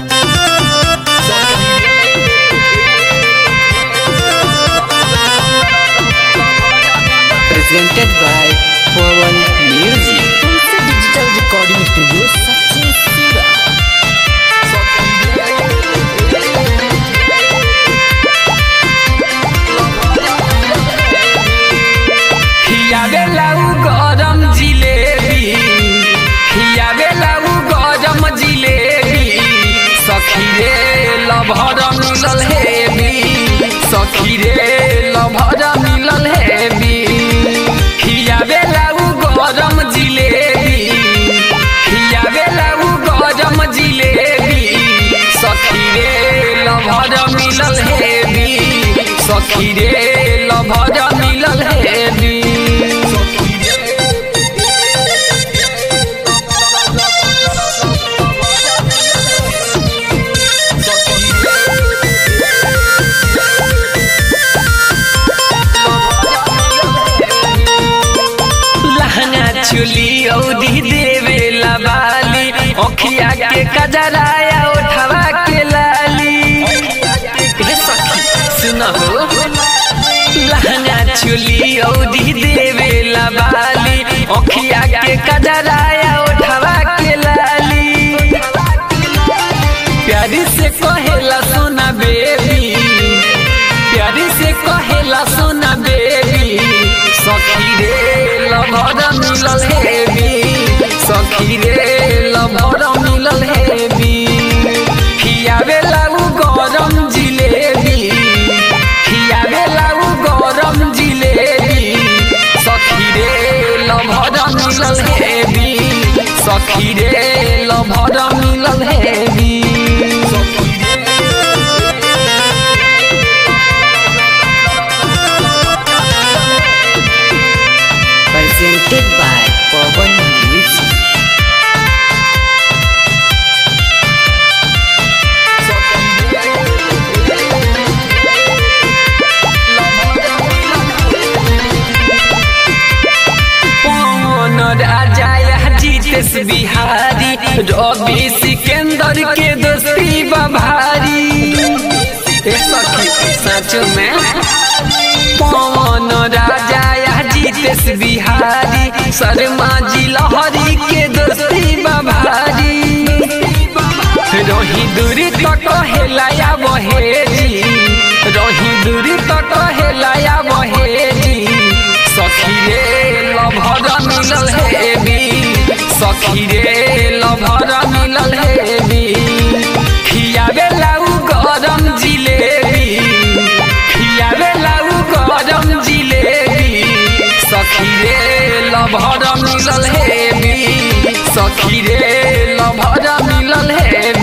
presented by Pawan Music. Tulsi digital recording studio Sachin सिरा खियावेला उ गरम जिलेबी खियावेला उ गरम जिलेबी सखी रे लभर मिलल हेबी सखी रे लभर मिलल हेबी खियावेला उ गरम जिलेबी खियावेला उ गरम जिलेबी सखी रे लभर मिलल हेबी सखी रे लभर मिलल हेबी लहंगा चुली औधी देवे लबाली ओखिया के कजराया उठवा के लाली हे सखी सुन हो लहंगा चुली औधी देवे लबाली ओखिया के कजराया उठवा के लाली प्यारी से कहेला सोना बेबी प्यारी से कहेला सोना बेबी सखी रे लभर मिलल हेबी सखी रे लभर मिलल हेबी खियावे लागू गरम जिलेबी खियावे लागू गरम जिलेबी सखी रे लभर मिलल हेबी सखी रे लभर मिलल हेबी presented by Pawan Music पवन राजा या जीतेश बिहारी रवि सिकंदर के दोस्ती बभारी ए सखी सच में पवन राजा या जीतेश बिहारी शर्मा जी लहरी के दोस्ती बभारी रही दूरी तो कहेलाया बहेजी रही दूरी तो कहेलाया बहेजी सखी रे लभर मिलल हेबी सखी रे लभर मिलल हेबी खियावे लाऊ गरम जिलेबी खियावे लाऊ गरम जिलेबी सखी रे लभर मिलल हेबी सखी रे लभर मिलल हेबी